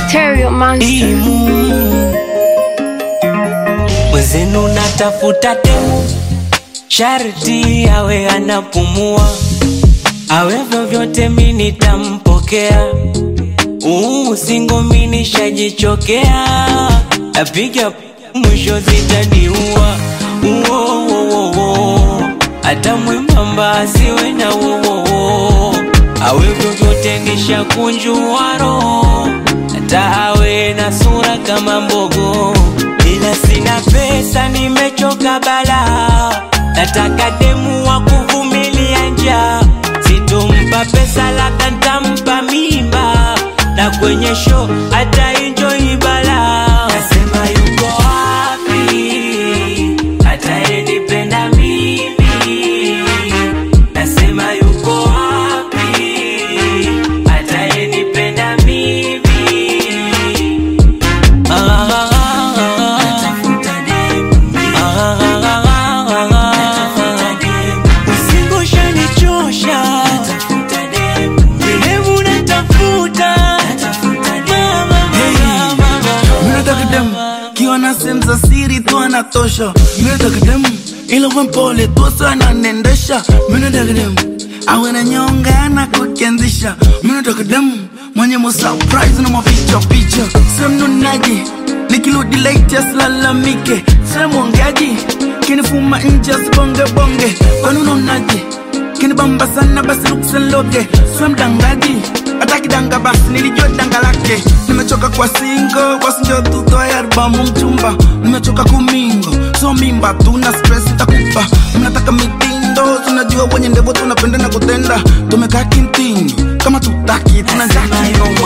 Stereo Monster. imu mwenzenu natafuta demu sharti awe anapumua awe vyovyote mi nitampokea uu singo mi nishajichokea napiga mwisho zitaniua uowowowo hata mwembamba asiwe na wowowo awe vyovyote nishakunjua roho hata awe na sura kama mbogo ila sina pesa nimechoka bala nataka demu wa kuvumilia njaa sitompa pesa labda ntampa mimba na kwenye show hata enjoy bala nasema yuko wapi atayenipenda mimi nasema yuko wapi atayenipenda mimi Usingoshanichosha Demu natafuta Minataka dem kiwa na sehemu za siri tu anatosha. Minataka dem ila uwe mpole tu sana nendesha. Minataka dem awe na nyonga na kukianzisha. Minataka dem mwenye mo surprise na mapicha picha. Sehemu nunaji nikirudi late asilalamike. Sehemu ongeaji kinifuma nje asibonge bonge. Kwani unaonaje? kinibamba sana basi luksenloge swe mdangaji hata kidanga basi nilijua danga lake nimechoka kwa singo basi njo tutoe albamu mchumba nimechoka kumingo so mimba tuna stress takupa mnataka mitindo tunajua wenye ndevo tunapenda na kutenda tumekaa kintinyo kama tutaki tunajaki